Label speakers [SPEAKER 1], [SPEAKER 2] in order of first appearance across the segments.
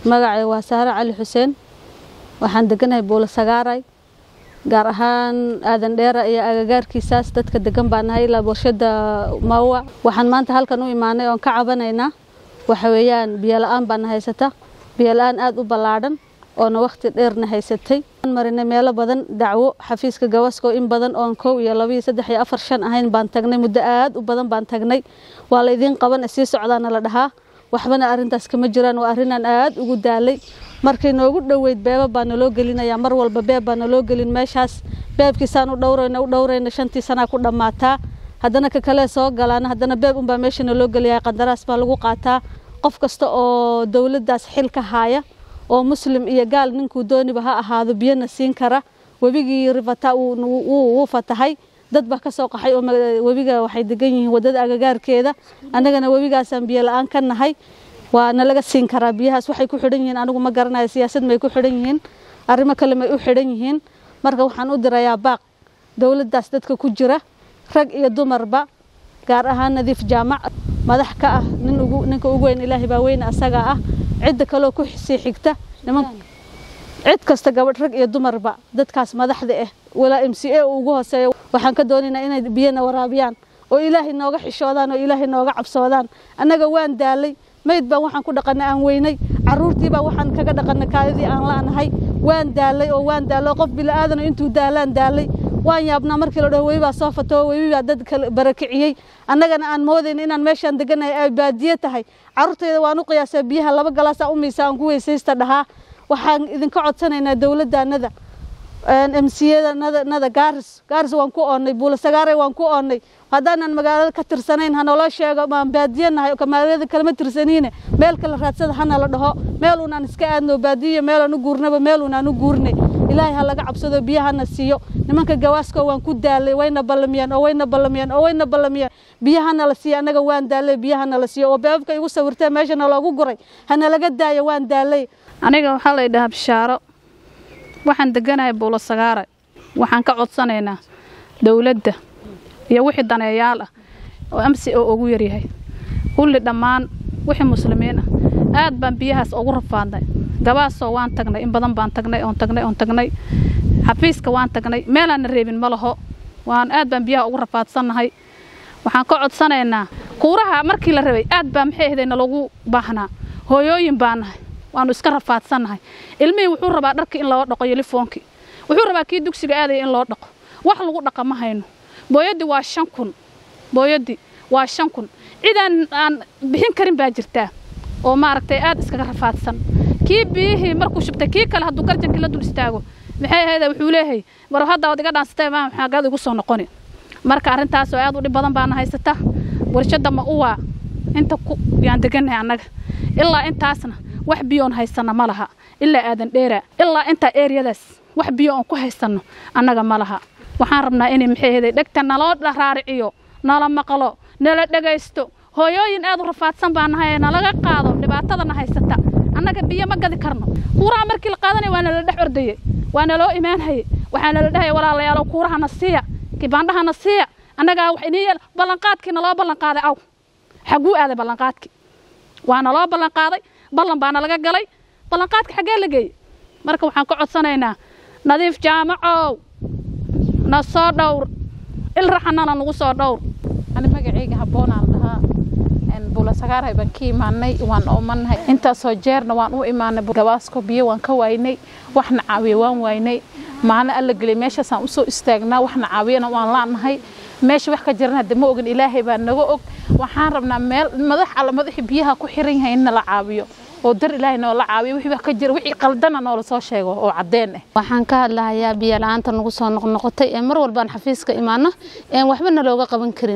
[SPEAKER 1] magacay waa saare cali xuseen waxaan deganahay buulo sagaaray gaar ahaan aadan dheera iyo agagaarkiisaas dadka degan baa nahay ilaa bulshada maawa waxaan maanta halkan u imaanay oon ka cabanaynaa waxa weeyaan biyo la-aan baana haysata biyo la-aan aada u ballaadhan oona wakhti dheerna haysatay marinay meelo badan dacwo xafiiska gawasko in badan oon kow iyo laba iyo saddex iyo afar shan ahayn baan tagnay muddo aada u badan baan tagnay waa laydiin qaban sii socdaana la dhahaa waxbana arrintaas kama jiraan waa arrinaan aada ugu daalay markay noogu dhoweyd beeba baa naloo gelinayaa mar walba beeb baa naloo gelin meeshaas beebkiisaan u dhowrayna u dhowrayna shantii sanaa ku dhammaataa haddana ka kale soo galaana haddana beeb unbaa meesha naloo geliyaa qandaraas baa lagu qaataa qof kasta oo dowladdaas xil ka haaya oo muslim iyo gaal ninkuu dooniba ha ahaado biyana siin kara webigii rivata wuu fatahay dad baa ka soo qaxay oo webiga waxay degan yihiin waddada agagaarkeeda annagana webigaasaan biyo la-aan ka nahay waana laga siin karaa biyahaas waxay ku xidhan yihiin anigu ma garanayo siyaasad may ku xidhan yihiin arrimo kale may u xidhan yihiin marka waxaan u dirayaa baaq dowladdaas dadka ku jira rag iyo dumarba gaar ahaan nadiif jaamac madax ka ah nin ugu ninka ugu weyn ilaahay baa weyne asagaa ah cidda kaloo ku sii xigta niman cid kasta gabadh rag iyo dumarba dadkaas madaxda ah walaa m c a uu ugu hooseeyo waxaan ka doonaynaa inay biyana waraabiyaan oo ilaahay nooga xishoodaan oo ilaahay nooga cabsoodaan annaga waan daalay mayd baan waxaan ku dhaqanay aan weynay caruurtii baa waxaan kaga dhaqanay kaadidii aan la'nahay waan daalay oo waan daalay qof bila'aadana intuu daalaan daalay waan yaabnaa markii la dhaho webi baa soo fatoo webi baa dad kale barakiciyey annagana aan moodayna inaan meeshaan deganahay ay baadiye tahay carruurtayda waan u qiyaasaa biyaha laba galaasaa u miisa aan ku weysaysta dhahaa waxaan idinka codsanaynaa dowladdaanada m c yada nada gaaris gaaris waan ku oonnay buulasagaaray waan ku oonnay haddaanan magaalada ka tirsanayn hanaloo sheego maan baadiye nahay magaalada kalema tirsaniine meel kale raadsada hana la dhaho meel unaan iska aadno baadiye meelaan u guurnaba meel unaan u guurnay ilaahay ha laga cabsado biyahana siiyo nimanka gawaasko waan ku daalay wayna ballamiyaan oo wayna ballamiyaan oo wayna ballamiyaan biyahana la siiyo annaga waan daalay biyahana la siiyo oo beebabka igu sawirtee meeshana loogu guray hana laga daayo waan daalay
[SPEAKER 2] aniga waxaa la yidhahaa bishaaro waxaan deganahay buulo sagaare waxaan ka codsanaynaa dowladda iyo wixii daneeyaal ah oo amsi oo ugu yaryahay kulli dhammaan wixii muslimiin ah aad baan biyahaas ugu rafaadnay gabaasoo waan tagnay in badan baan tagnay oon tagnay oon tagnay xafiiska waan tagnay meelaanna reebin ma laho waan aad baan biyaha ugu rafaadsannahay waxaan ka codsanaynaa kuuraha markii la rabay aad baa maxay ahaday nalagu baahnaa hooyooyin baa nahay waanu iska rafaadsannahay ilmihii wuxuu rabaa dharkii in loo dhaqo yelifoonkii wuxuu rabaa kii dugsiga aadaya in loo dhaqo wax lagu dhaqa ma hayno booyaddii waa shan kun booyaddii waa shan kun cidaan aan bixin karin baa jirtaa oo maaragtay aad iskaga rafaadsan kii biyihii markuu shubtay kii kale hadduu garjankii la dul istaago maxay ahayda wuxuu leeyahay war hadda waad iga dhaansatay maa xaagaad igu soo noqoni marka arrintaasoo aad u dhib badan baana haysata warshadda ma uwaa inta ku yaan degannahay annaga ilaa intaasna wax biyoon haysanno ma laha ilaa aadan dheeraa ilaa intaa eeryadaas wax biyo oon ku haysanno annaga ma laha waxaan rabnaa inay maxay ahayday dhegta naloo raariciyo nala maqlo nala dhegaysto hooyooyin aad u rafaadsan baa nahay nalaga qaado dhibaatadana haysata annaga biyo ma gadi karno kuuraha markii la qaadanaya waa nala dhex ordayey waa naloo imaanhaye waxaa nala dhahaya walaalayaalo kuurahana siiya kibaandhahana siiya annagaa wax inii yeel ballanqaadkii naloo ballanqaaday aw xagguu aaday ballanqaadkii waa naloo ballanqaaday ballan baana laga galay ballanqaadka xaggee la geeyey marka waxaan ka codsanaynaa nadiif jaamacow na soo dhowr il raxanana nagu soo dhowr
[SPEAKER 3] ani magacayga habboonaan dhahaa buulasagaarhay baan ka imaanay waan oomannahay intaasoo jeerna waan u imaanay gabaasko biyo waan ka waynay waxna caawiya waan waynay maalin alla geliyay meeshaasaan usoo istaagnaa waxna caawiyana waan laanahay meesha wax ka jirana de ma ogin ilaahay baa naga og waxaan rabnaa meel madax alla madaxii biyaha ku xiran yahay in nala caawiyo oo dar ilaahay noola caawiyo wixii wax ka jira wixii qaldana noola soo sheego oo caddeen ah
[SPEAKER 4] waxaan ka hadlahayaa biyo la-aanta nagu soo noqnoqotay ee mar walbaan xafiiska imaano een waxba nalooga qaban karin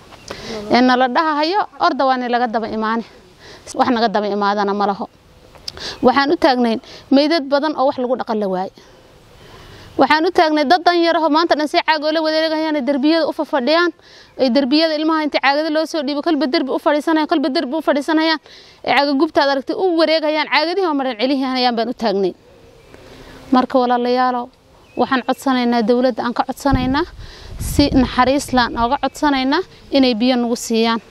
[SPEAKER 4] ee nala dhahahayo orda waa nilaga daba imaane wax naga daba imaadana ma laho waxaan u taagnayn meydad badan oo wax lagu dhaqan la waaye waxaan u taagnay dad dan yaraho maanta dhan si caagoola wadeegayaan derbiyada u fafadhiyaan ay derbiyada ilmaha inta caagada loo soo dhiibo kolba derbi u fadhiisanayaan kolba derbi u fadhiisanayaan ee caaga gubtaad aragtay u wareegayaan caagadihii oo maran celihiinayaan baan u taagnay marka walaalayaalow waxaan codsanaynaa dowladda aan ka codsanaynaa si naxariis laan ooga codsanaynaa inay biyo nagu siiyaan